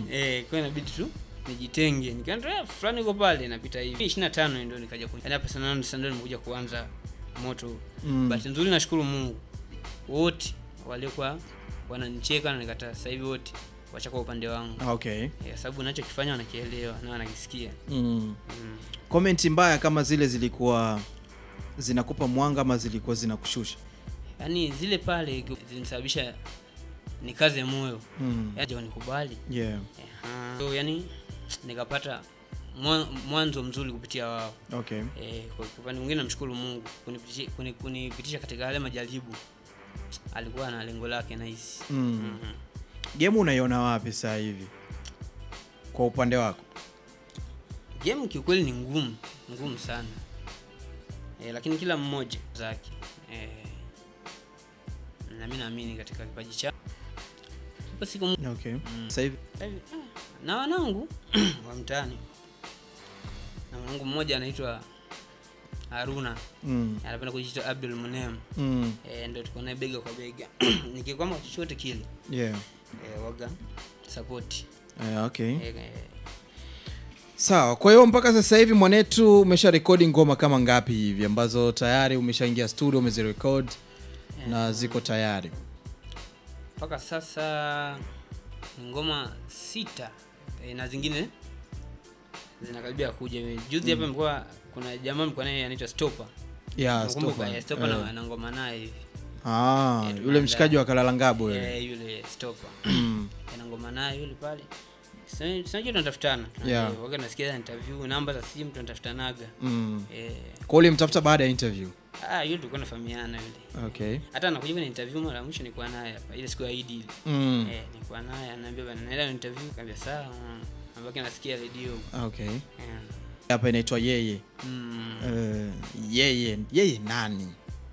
eh, kwa hiyo inabidi tu nijitenge nikaenda eh, fulani uko pale napita hivi 25 ndio nikaja ku yaani hapa sana sana ndio nimekuja kuanza moto Mm. bahati nzuri nashukuru Mungu wote waliokuwa wananicheka na nikataa sasa hivi wote wachakuwa upande wangu Okay. Eh, sababu nachokifanya wanakielewa na wanakisikia Mm. mm. Komenti mbaya kama zile zilikuwa zinakupa mwanga ama zilikuwa zinakushusha? yaani zile pale zilisababisha nikaze moyo Mm. yaani wanikubali Yeah. Aha. so yani nikapata mwa- mwanzo mzuri kupitia wao Okay. Eh, kwa kwa upande mwingine namshukuru Mungu kunipitisha, kuni- kunipitisha katika yale majaribu. Alikuwa na lengo lake nahisi. Mm. Mhm. Game unaiona wapi sasa hivi kwa upande wako? Game kiukweli ni ngumu, ngumu sana. Eh, lakini kila mmoja zake. Eh, na mimi naamini katika kipaji cha Ipo siku mo- Okay. Mm. Sasa hivi Sasa hivi, ah, na wanangu wa mtaani. Na mwanangu mmoja anaitwa Haruna, mm. anapenda kujiita Abdul Munem. Mm. Eh, ndio tuko naye bega kwa bega. Nikikwama chochote kile. Yeah. eh, waga support Eh, okay. eh, eh, Sawa, kwa hiyo mpaka sasa hivi mwanetu umesha rekodi ngoma kama ngapi hivi ambazo tayari umeshaingia studio umezirekod na ziko tayari? mpaka sasa ni ngoma sita eh, na zingine zinakaribia kuja juzi hapa mlikuwa kuna jamaa mlikuwa naye anaitwa Stopper Yeah, Nakumbuka, Stopper. eh, Stopper Eh. na, na ngoma naye hivi Ah, Eh, yule tumeandaa. mshikaji wa Kalala Ngabo yule. eh, yule Stopper Mm. ana ngoma naye yule pale Sasa- tunajua tunatafutana Yeah. Eh, waga nasikia interview namba za simu tunatafutanaga Mm. eh, Kwa ule mtafuta baada ya interview. ah yule tulikuwa nafahamiana yule Okay. hata anakuja kwenye interview mara ya mwisho nilikuwa naye hapa ile siku ya Eid ile Mm. Eh, nilikuwa naye anaambia bana naenda interview kaambia sawa ambaki nasikia redio Okay. yeah. Hapa inaitwa yeye. mm. Eh, yeye, yeye nani?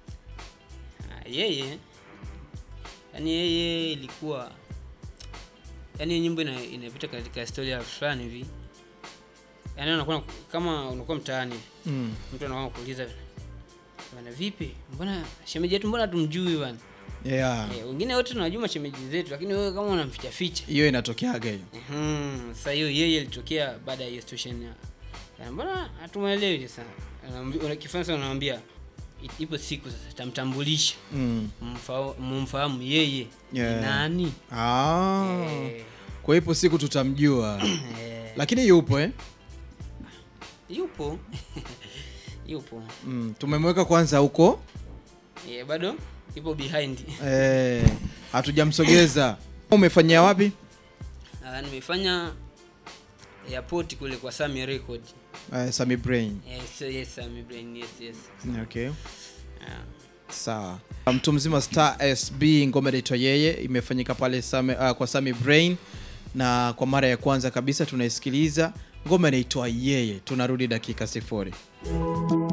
Ah, yeye yani yeye ilikuwa yani hiyo nyimbo ina- inapita katika historia fulani hivi yani unakuwa kama unakuwa mtaani Mm. mtu anakuwa kuuliza bana vipi mbona shemeji yetu mbona tumjui bana Yeah. eh, wengine wote tunajua mashemeji zetu lakini wewe kama unamficha ficha Hiyo inatokeaga hiyo. Mhm, sasa hiyo yeye ilitokea baada ya hiyo situation ya ya mbona hatumwelewi sasa Anaambi- una- kifaransa unamwambia "I- ipo siku sasa tamtambulisha Mm. mumfa- mumfahamu yeye Yeah. ni nani Ah. Eh, Kwa ipo siku tutamjua. eh, Lakini yupo eh? yupo yupo Mm. Tumemweka kwanza huko. Eh, bado ipo behind Eh, hatujamsogeza. Umefanyia wapi? Ah, nimefanya airport kule kwa Sami Record Uh, Sami Brain. yes, yes, Sami Brain yes yes Okay. Ah. Sawa. Mtu mzima Star SB ngoma inaitwa yeye imefanyika pale Sami, uh, kwa Sami Brain na kwa mara ya kwanza kabisa tunaisikiliza ngoma inaitwa yeye. Tunarudi dakika sifuri.